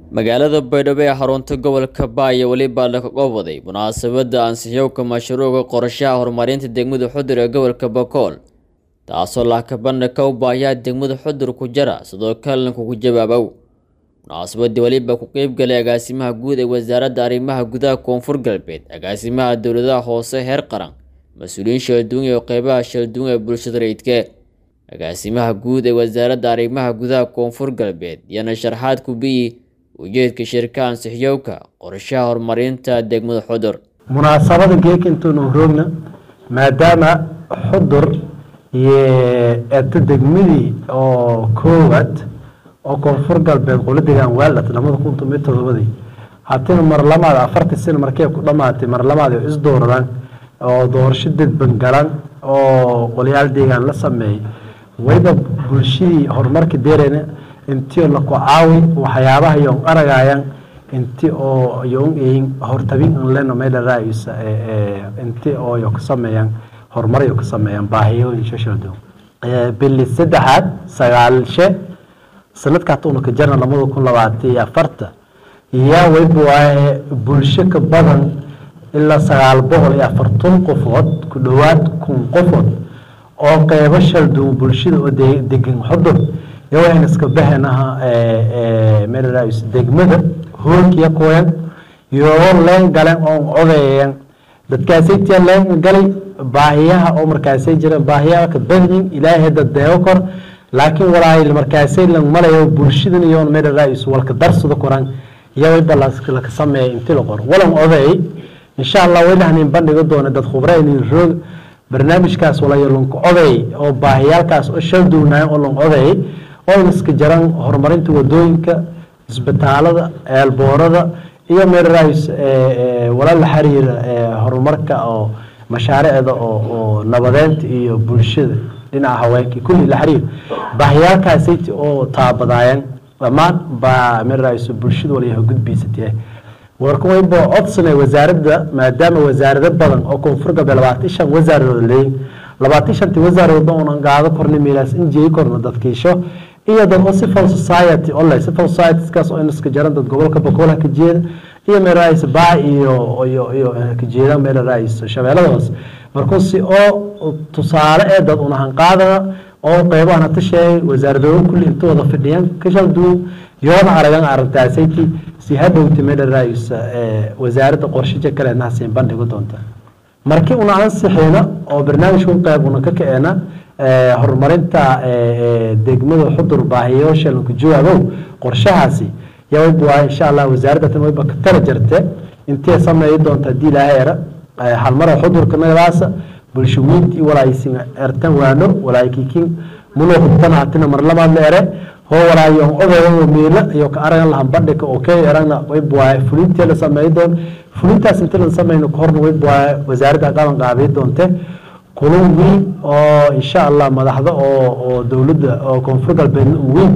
magaalada baydhabo ee xarunta gobolka baaya weliba laga qoobaday munaasabadda ansixiyowka mashruuca qorshaha horumarinta degmada xudur ee gobolka bakool taasoo laakabana ka u baahiyaa degmada xudur ku jara sidoo kalena kugu jawaabow munaasabadii weliba ku qeybgalay agaasimaha guud ee wasaaradda arrimaha gudaha koonfur galbeed agaasimaha dowladaha hoose heer qaran mas-uuliyiin shalduun iyo qeybaha shalduun ee bulshada rayidke agaasimaha guud ee wasaaradda arrimaha gudaha koonfur galbeed iyana sharxaad ku biyi ujeedka shirka ansixiyowka qorshaha horumarinta degmada xudur munaasabada geeka intuunu roogna maadaama xudur iyo eeta degmadii oo koowaad oo koonfur galbeed qolo degaan waalat lamada kun tomiyo todobadii hatina mar lamaad afartii sano markay ku dhamaatay mar lamaad ay isdooradaan oo doorasho dadban galan oo qolyaal deegaan la sameeyay wayba bulshadii horumarka deereyna intii la ku caawi waxyaabaha yoon aragayaan inti oo yoon eyin hortabin an leno meela raayisa inti oo yo ka sameeyaan horumar yo ka sameeyaan baahiyooyin shashado bili saddexaad sagaalshe sanadka hata una ka jarna lamada kun labaatan iyo afarta yaa wayba waaye bulsho ka badan ilaa sagaal boqol iyo afartan qofood ku dhowaad kun qofood oo qeybo shalduun bulshada oo degan xudur yawaan iska baxenaha meelaraayis degmada hoolkiya kuyan yoo leen galeen oo odayayan dadkaasaytiya leen galay baahiyaha oo markaasay jireen baahiyaha ka badyin ilaahay dad deego kor laakiin walaay markaasay lan malayo bulshadan iyoon meelaraayis walka darsada koran yawayba laka sameeya inti la qor walan oday insha allah waylahnin bandhiga doona dad khubraynin roog barnaamijkaas walayo lanka oday oo baahiyaalkaas oo shalduunayan oo lan oday oo iska jaran horumarinta wadooyinka isbitaalada eelboorada iyo meelaraayis walaal la xiriira horumarka oo mashaariicda oo nabadeynta iyo bulshada dhinaca haweenka kulli la xiriir baahiyaalkaasayt oo taabadaayeen dhammaan baa meelaraayis bulshada walayaha gudbiisatee warka wayba codsanay wasaaradda maadaama wasaarado badan oo koonfur galbeed labaatan shan wasaaradood leeyin labaatan shantii wasaaradooda unan gaado korna meelaas injeyi korna dadkiisho iyo dad oo civil society ole civil societieskaas oo iska jaran dad gobolka bakoolha ka jeeda iyo meelaraayis baa iyo iyo iyo ka jeeda meelaraayis shabeellada hoose markuu si oo tusaale ee dad unahan qaadana oo qeybahan hata sheegay wasaaradooda kulli inta wada fidhiyaan ka shal duwan yoona aragan arrintaasaytii si hadhowta meelaraayis wasaaradda qorshaja kaleedna siin bandhigo doonta markii una ansixina oo barnaamijka qeyb una ka kaceena horumarinta degmada xudur baahiyoosha lanku jawaabow qorshahaasi yawayba waa insha allah wasaaradda tan wayba ka tala jarte intee sameeyi doonta haddii ilaahay era halmara xudurka nagadaasa bulsho weynti iyo walaaysin ertan waano walaayikikin muloo hubtana hatina mar labaad la ere hoo walaayo odayo miila iyo ka aragan lahan bandhika oo kee erana wayba waaye fulintee la sameeyi doon fulintaas intii lan sameyno kahorna wayba waaye wasaaradda qaban qaabiyi doonte kulun weyn oo insha allah madaxda oo oo dowladda oo koonfur galbeedna u weyn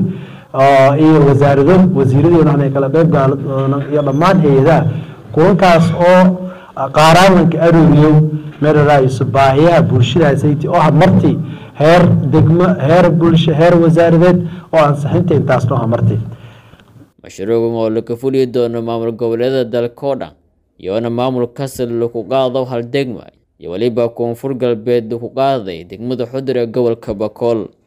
iyo wasaarado wasiiradeena ay kala qeyb gaalo doonaan iyo dhammaan hay-adaha kulankaas oo qaaraalanka arooriyow meelaraayso baahiyaha bulshadaasaytii oo hamartii heer degmo heer bulsho heer wasaaradeed oo ansixinta intaas noo hamartay mashruucan oo laka fuliyi doono maamul goboleedyada dalka oo dhan iyoona maamul kasal laku qaado hal degma iyo weliba koonfur galbeed ku qaaday degmada xudur ee gobolka bakool